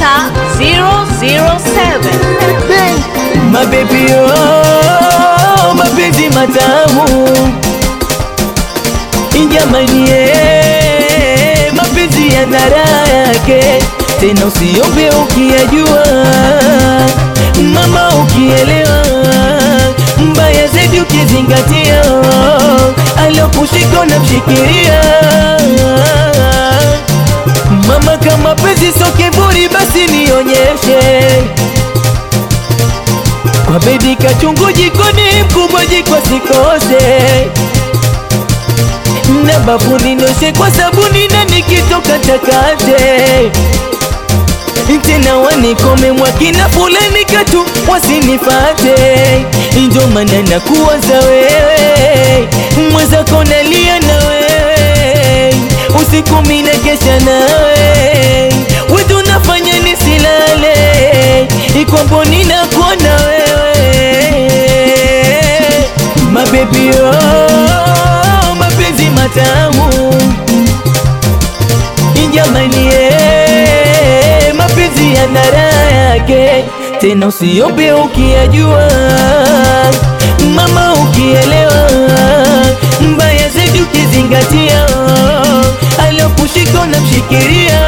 Star 007. Mabebi oh, mapenzi matamu Jamani eh, mapenzi ya raha yake tena, usiombe ukiyajua, mama, ukielewa, mbaya zaidi ukizingatia, alokushika na mshikiria mama, kama penzi sio kiburi, basi nionyeshe kwa bedi kachungu jikoni, mkubwa jiko sikose na bafuni noshe kwa sabuni na nikitoka takate tena wanikome mwakina fulani katu wasinifate, ndio maana nakuwaza wewe mwenzako nalia na wewe usiku mina kesha nawe wetu nafanya nisilale ikwambo ninakuona wewe mabebi oh, mapenzi matamu jamani eh, mapenzi ya raha yake tena, usiombe ukiyajua, mama, ukielewa, mbaya zaidi ukizingatia, alokushika na mshikiria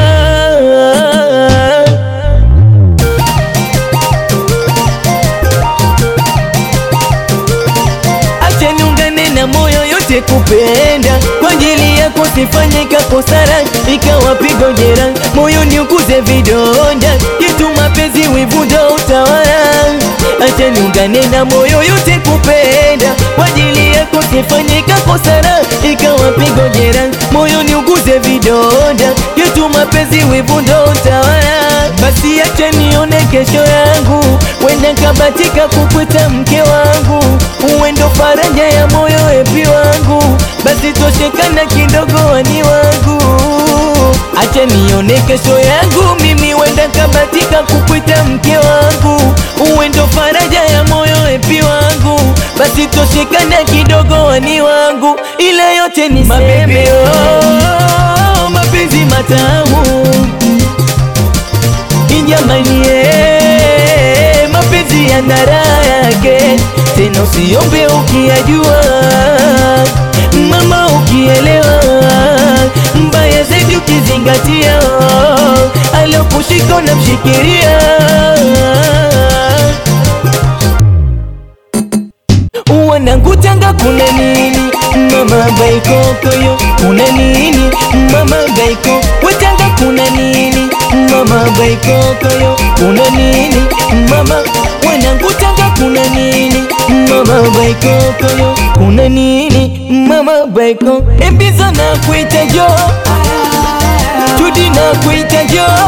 Acha niungane na moyo yote kupenda kwa ajili yako, sifanye kakosara ikawa pigo jera, moyo ni ukuze vidonda yetu, mapenzi wivu ndo utawala. Acha niungane na moyo yote kupenda kwa ajili yako, sifanye kakosara ikawa pigo jera, moyo ni ukuze vidonda yetu, mapenzi wivu ndo utawala. Basi acha nione kesho yangu, wenda kabatika kukwita mke wangu, uwe ndo faraja ya moyo epi wangu, basi toshekana kidogo wani wangu, acha nione kesho yangu, mimi wenda kabatika kukwita mke wangu, uwe ndo faraja ya moyo epi wangu, basi toshekana kidogo wani wangu, ila yote ni mabebi oh, mapenzi matamu Jamani eh, mapenzi ya raha yake tena, usiombe ukiyajua, mama, ukielewa, mbaya zaidi ukizingatia, alokushika na mshikiria wanangutanga kuna nini mama baikokoyo kuna nini mama baiko wetanga kuna nini mama baikokoyo kuna nini mama wanangutanga kuna nini mama baikokoyo kuna nini mama baiko embiza na kuita jo tudi na kuita jo